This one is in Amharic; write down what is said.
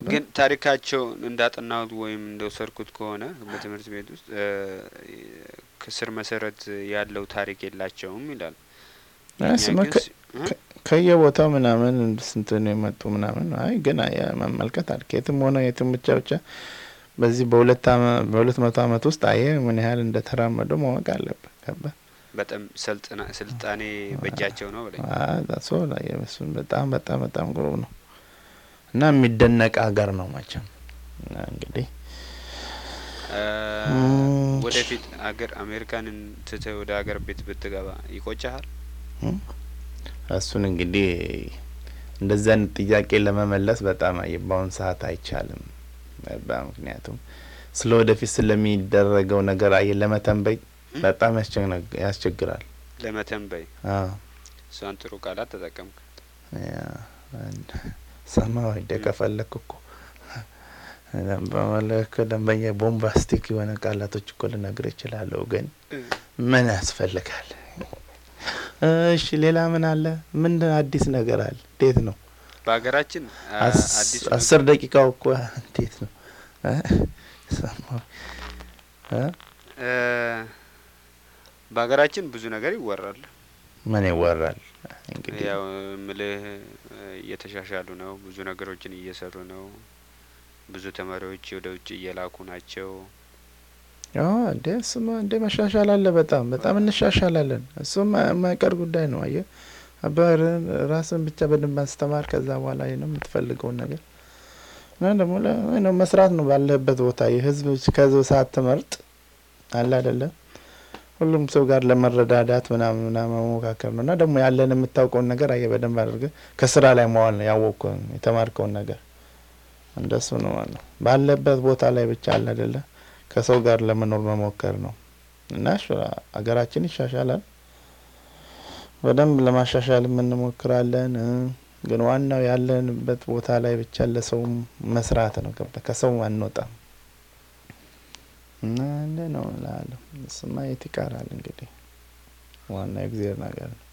ግን ታሪካቸው እንዳጠናሁት ወይም እንደወሰድኩት ከሆነ በትምህርት ቤት ውስጥ ከስር መሰረት ያለው ታሪክ የላቸውም ይላል። ስማ ከየቦታው ምናምን ስንት ነው የመጡ ምናምን። አይ ግን መመልከት አለ ከየትም ሆነ የትም ብቻ ብቻ በዚህ በሁለት በሁለት መቶ አመት ውስጥ አየ ምን ያህል እንደተራመዱ ማወቅ አለብህ። ገባ በጣም ሰልጥና ስልጣኔ በእጃቸው ነው ብለኝ ሶ እሱን በጣም በጣም በጣም ግሩም ነው እና የሚደነቅ ሀገር ነው መቼም እንግዲህ ወደፊት አገር አሜሪካንን ትተህ ወደ ሀገር ቤት ብትገባ ይቆጨሃል? እሱን እንግዲህ እንደዚህ አይነት ጥያቄ ለመመለስ በጣም በአሁኑ ሰዓት አይቻልም። ምክንያቱም ስለ ወደፊት ስለሚደረገው ነገር አየ ለመተንበይ በጣም ያስቸግራል። ለመተንበይ እሷን ጥሩ ቃላት ተጠቀምክ። ሰማ ወደ ከፈለክ እኮ በመለክ ደንበኛ ቦምባስቲክ የሆነ ቃላቶች እኮ ልነግር እችላለሁ፣ ግን ምን ያስፈልጋል? እሺ ሌላ ምን አለ? ምን አዲስ ነገር አለ? እንዴት ነው በሀገራችን አስር ደቂቃው እኮ እንዴት ነው? በሀገራችን ብዙ ነገር ይወራል። ምን ይወራል? እንግዲህ ያው ምልህ እየተሻሻሉ ነው። ብዙ ነገሮችን እየሰሩ ነው። ብዙ ተማሪዎች ወደ ውጭ እየላኩ ናቸው። እንዴ እሱማ እንደ መሻሻል አለ። በጣም በጣም እንሻሻላለን። እሱም የማይቀር ጉዳይ ነው። አየህ አባህርን ራስን ብቻ በደንብ ማስተማር፣ ከዛ በኋላ ነው የምትፈልገውን ነገር እና ደግሞ መስራት ነው ባለህበት ቦታ የህዝብ ከህዝብ ሰዓት ትመርጥ አለ አይደለም ሁሉም ሰው ጋር ለመረዳዳት ምናምን ምናምን መሞካከር ነው እና ደግሞ ያለን የምታውቀውን ነገር አየህ በደንብ አድርገህ ከስራ ላይ መዋል ነው ያወቅከውን የተማርከውን ነገር እንደሱ ነው ማለት ነው። ባለበት ቦታ ላይ ብቻ አለ አይደለ ከሰው ጋር ለመኖር መሞከር ነው እና ሀገራችን ይሻሻላል። በደንብ ለማሻሻል እንሞክራለን። ግን ዋናው ያለንበት ቦታ ላይ ብቻ ለሰው መስራት ነው። ገባ ከሰው አንወጣም እና እንደ ነው እላለሁ። እሱማ የት ይቀራል እንግዲህ ዋናው የእግዚአብሔር ነገር ነው።